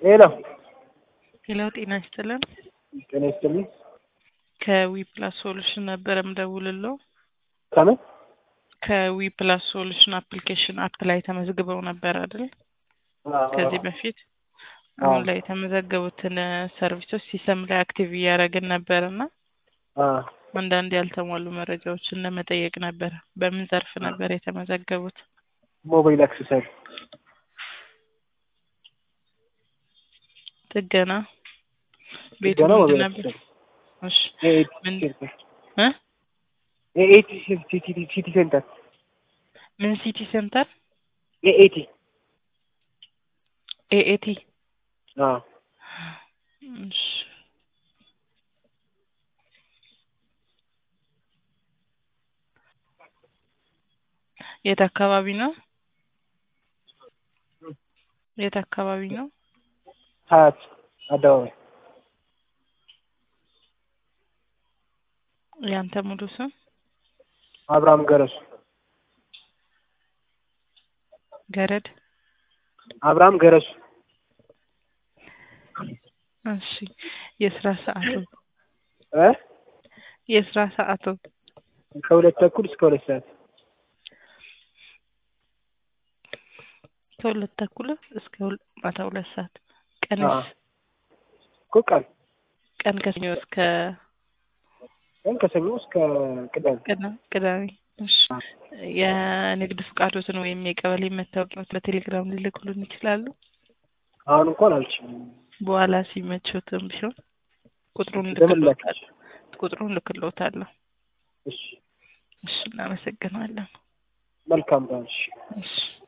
ሄሎ ሄሎ ጤና ይስጥልን። ጤና ይስጥልኝ። ከዊ ፕላስ ሶሉሽን ነበረ ምደውልለው። ከምን ከዊ ፕላስ ሶሉሽን አፕሊኬሽን አፕ ላይ ተመዝግበው ነበር አይደል? ከዚህ በፊት አሁን ላይ የተመዘገቡትን ሰርቪሶች ሲስተም ላይ አክቲቭ እያደረግን ነበር እና አንዳንድ ያልተሟሉ መረጃዎችን ለመጠየቅ ነበር። በምን ዘርፍ ነበር የተመዘገቡት? ሞባይል አክሰሰሪ ጥገና ቤቱ ጥገና ምንድን ሞባይል ነበር? አክሰሰሪ እሺ ምን እ ኤኤቲ ሲቲ ሴንተር ምን ሲቲ ሴንተር ኤኤቲ ኤኤቲ አዎ እሺ የት አካባቢ ነው? የት አካባቢ ነው? ሀያት አደባባይ ያንተ ሙሉ ስም? አብርሃም ገረሱ ገረድ አብርሃም ገረሱ እሺ የስራ ሰዓቱ እ የስራ ሰዓቱ ከሁለት ተኩል እስከ ሁለት ሰዓት ከሁለት ተኩል እስከ ሁለ- ማታ ሁለት ሰዓት አዎ። ቀንስ እኮ ቀን ቀን ከሰኞ እስከ ቀን ከሰኞ እስከ ቅዳሜ ቅዳ- ቅዳሜ እሺ የንግድ ፍቃዶትን ወይም የቀበሌ መታወቂያዎት በቴሌግራም ሊልኩልን ይችላሉ? አሁን እንኳን አልችልም። በኋላ ሲመቾትም ቢሆን ቁጥሩን ለምን ላክ? ልክልዎታለሁ ቁጥሩን ልክልዎታለሁ። እሺ እሺ እናመሰግናለን። መልካም ባንሽ እሺ